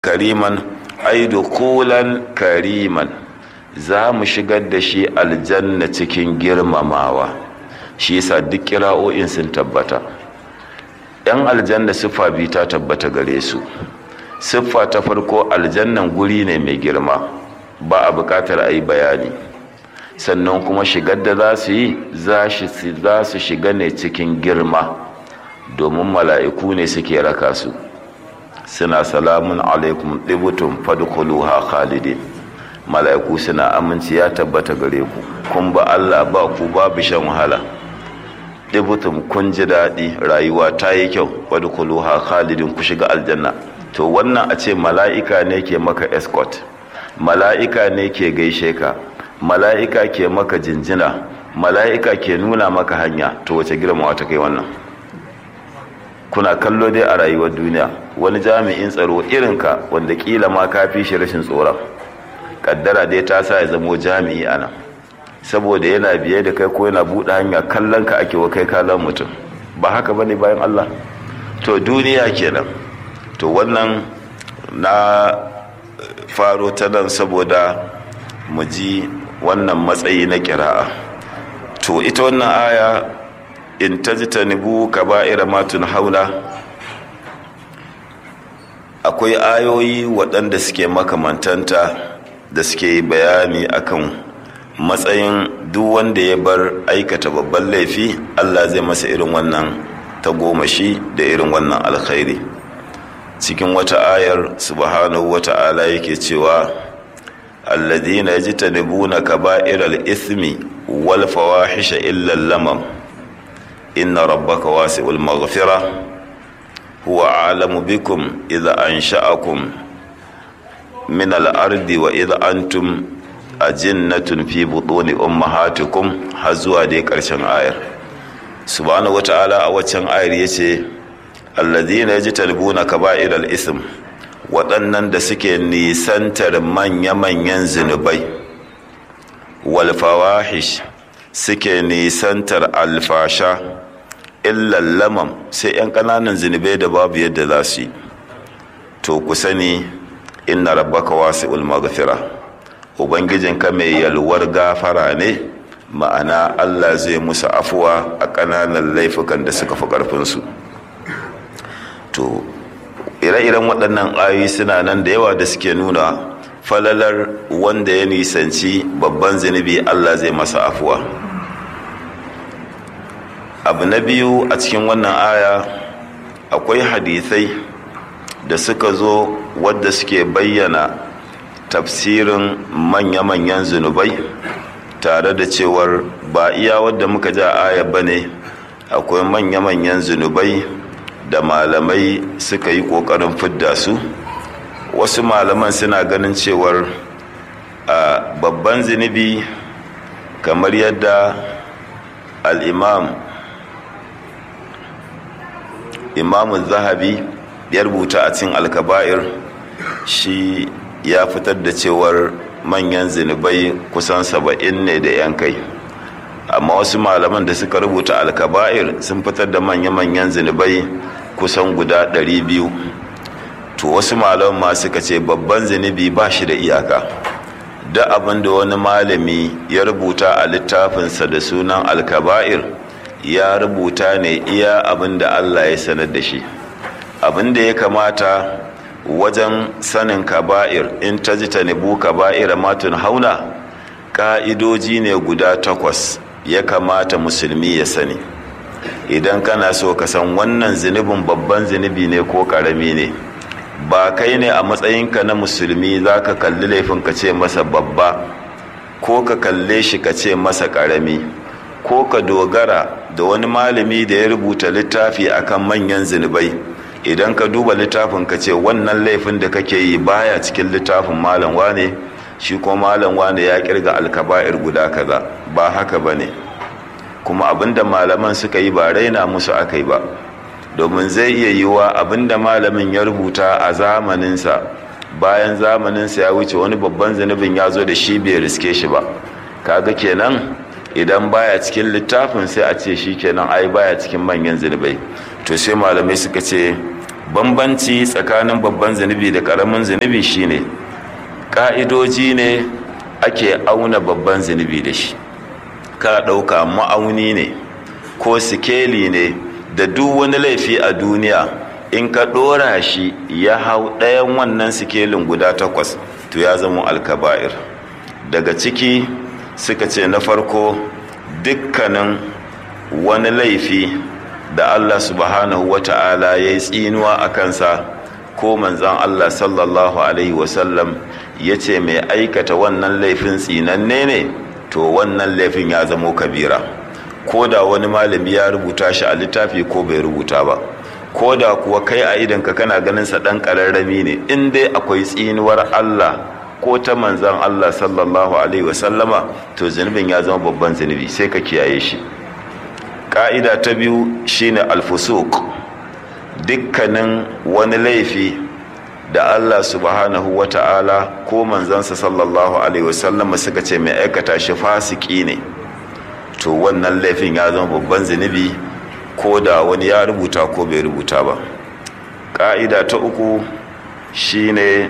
kariman ai dukulan kariman za mu shigar da shi aljanna cikin girmamawa shi yasa duk kira'o'in sun tabbata yan aljanna siffa biyu ta tabbata gare su siffa ta farko aljannan guri ne mai girma ba a bukatar a yi bayani sannan kuma shigar da za su yi za su shiga ne cikin girma domin mala'iku ne suke raka su suna salamun alaikum ɗibutun fadukuluha khalidin mala'iku suna aminci ya tabbata gare ku kun ba Allah ba ku babu shan wahala ɗibutun kun ji daɗi rayuwa ta yi kyau fadukuluha khalidin ku shiga aljanna to wannan a ce mala'ika ne ke maka escort mala'ika ne ke gaishe ka mala'ika ke maka jinjina mala'ika ke nuna maka hanya to wace girma ta kai wannan kuna kallo dai a rayuwar duniya wani jami'in tsaro irinka wanda kila ma ka fi shi rashin tsoron kaddara dai ta sa ya zamo jami'i ana saboda yana biye da kai ko yana buɗe hanya kallon ka ake wa kai kallon mutum ba haka bane bayan Allah to duniya kenan to wannan na faro ta nan saboda mu ji wannan matsayi na kira'a to ita wannan aya in tajtanibu kaba'ira ma haula akwai ayoyi waɗanda suke makamantanta da suke bayani akan matsayin duk wanda ya bar aikata babban laifi Allah zai masa irin wannan tagomashi da irin wannan alkhairi cikin wata ayar subhanahu wata'ala yake cewa alladhina yajtanibuna kaba'iral ithmi wal fawahisha illa lamam inna rabbaka wasi'ul maghfira huwa a'lamu bikum idza ansha'akum min al-ardi wa idza antum ajinnatun fi butuni ummahatikum har zuwa dai karshen ayar subhanahu wata'ala a waccan ayar yace alladhina yajtanibuna kaba'iral ithm waɗannan da suke nisantar manya-manyan zunubai wal fawahish suke nisantar alfasha illan lamam sai 'yan ƙananan zunubai da babu yadda za su yi to ku sani inna rabbaka wasi'ul maghfira ubangijinka mai yalwar gafara ne ma'ana Allah zai musu afuwa a ƙananan laifukan da suka fi ƙarfinsu to ire-iren waɗannan ayoyi suna nan da yawa da suke nuna falalar wanda ya nisanci babban zunubi Allah zai masa afuwa abu na biyu a cikin wannan aya akwai hadithai da suka zo wadda suke bayyana tafsirin manya-manyan zunubai tare da cewar ba iya wadda muka ja aya ba ne akwai manya-manyan zunubai da malamai suka yi ƙoƙarin fidda su wasu malaman suna ganin cewar a babban zunubi kamar yadda al'imam imamun zahabi ya rubuta a cin alkaba'ir shi ya fitar da cewar manyan zunubai kusan saba'in ne da yan kai amma wasu malaman da suka rubuta alkaba'ir sun fitar da manya-manyan zunubai kusan guda ɗari biyu to wasu malaman ma suka ce babban zunubi ba shi da iyaka da abin da wani malami ya rubuta a littafinsa da sunan alkaba'ir ya rubuta ne iya abin da allah ya sanar da shi abin da ya kamata wajen sanin kaba'ir in ta ji ta nebu kaba'ira matun hauna ƙa'idoji ne guda takwas ya kamata musulmi ya sani idan kana so ka san wannan zunubin babban zunubi ne ko ƙarami ne ba kai ne a matsayinka na musulmi za ka kalli laifin ka ce masa babba ko ka kalle shi ka ce masa ƙarami ko ka dogara da wani malami da ya rubuta littafi akan manyan zunubai idan ka duba littafin ka ce wannan laifin da kake yi baya cikin littafin malam wane shi ko malam wane ya kirga alkaba'ir guda kaza ba haka ba ne kuma abinda malaman suka yi ba raina musu aka yi ba domin zai iya yiwa abinda malamin ya rubuta a zamaninsa bayan zamaninsa ya wuce wani babban zunubin ya zo da shi bai riske shi ba kaga kenan idan baya cikin littafin sai a ce shi kenan ai baya cikin manyan zunubai to sai malamai suka ce bambanci tsakanin babban zunubi da ƙaramin zunubi shine ƙa'idoji ne ake auna babban zunubi da shi ka ɗauka ma'auni ne ko sikeli ne da duk wani laifi a duniya in ka ɗora shi ya hau ɗayan wannan sikelin guda takwas to ya zama alkaba'ir daga ciki suka ce na farko dukkanin wani laifi da allah subhanahu wa ta'ala ya yi tsinuwa a kansa ko manzan allah sallallahu alaihi wasallam ya ce mai aikata wannan laifin tsinanne ne to wannan laifin ya zamo kabira ko da wani malami ya rubuta shi a littafi ko bai rubuta ba ko da kuwa kai a idanka kana ganin sa dan kararrami ne in dai akwai tsinuwar Allah ko ta manzan Allah sallallahu alaihi wasallama to zunubin ya zama babban zunubi sai ka kiyaye shi ka'ida ta biyu shine alfusuk dukkanin wani laifi da Allah subhanahu wa ta'ala ko manzansa sallallahu alaihi wasallama suka ce mai aikata shi fasiki ne to wannan laifin ya zama babban zunubi ko da wani ya rubuta ko bai rubuta ba ƙa'ida ta uku shine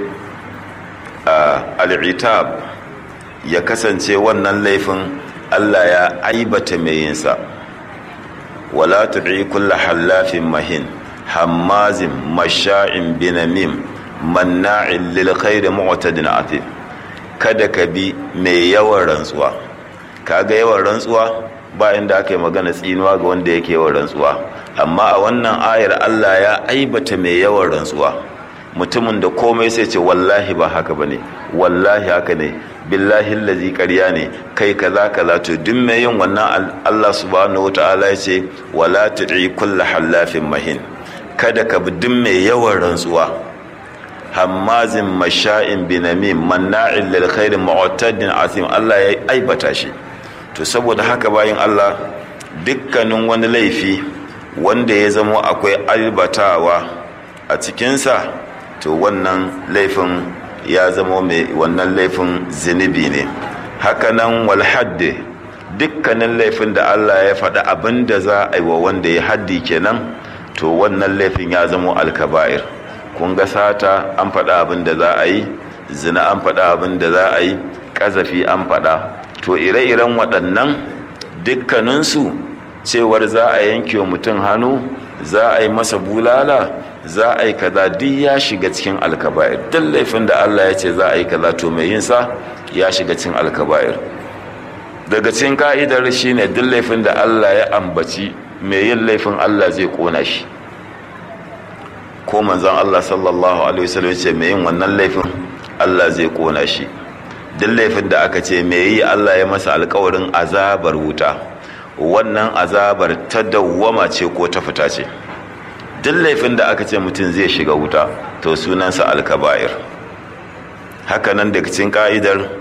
al'itab ya kasance wannan laifin Allah ya aibata mai yinsa wala tu'i kulla hallafin mahin hammazin masha'in binamim manna'in lil khairi mu'tadin atim kada ka bi mai yawan rantsuwa kaga yawan rantsuwa ba inda aka yi magana tsinuwa ga wanda yake yawan rantsuwa amma a wannan ayar Allah ya aibata mai yawan rantsuwa mutumin da komai sai ce wallahi ba haka bane wallahi haka ne billahi allazi ƙarya ne kai kaza kaza to duk mai yin wannan Allah subhanahu wataala ya ce wala tu'i kullu hallafin mahin kada ka bi duk mai yawan rantsuwa hammazin masha'in binamim manna'in lil khairi mu'tadin asim Allah ya aibata shi to saboda haka bayan Allah dukkanin wani laifi wanda ya zamo akwai aibatawa a cikinsa to wannan laifin ya zamo mai wannan laifin zinubi ne hakanan walhadde dukkanin laifin da Allah ya faɗi abin da za a yi wa wanda ya haddi kenan to wannan laifin ya zamo alkaba'ir kun ga sata an faɗa abin da za a yi zina an faɗa abin da za a yi ƙazafi an faɗa to ire-iren waɗannan dukkaninsu cewar za a yanke wa mutum hannu za a yi masa bulala za a yi kaza duk ya shiga cikin alkaba'ir duk laifin da Allah ya ce za a yi kaza to mai yin sa ya shiga cikin alkaba'ir daga cikin ka'idar shine duk laifin da Allah ya ambaci mai yin laifin Allah zai kona shi ko manzon Allah sallallahu alaihi wasallam ce mai yin wannan laifin Allah zai kona shi duk laifin da aka ce mai yi Allah ya masa alkawarin azabar wuta wannan azabar ta dawwama ce ko ta fita ce duk laifin da aka ce mutum zai shiga wuta to sunansa alkaba'ir hakanan daga cikin ka'idar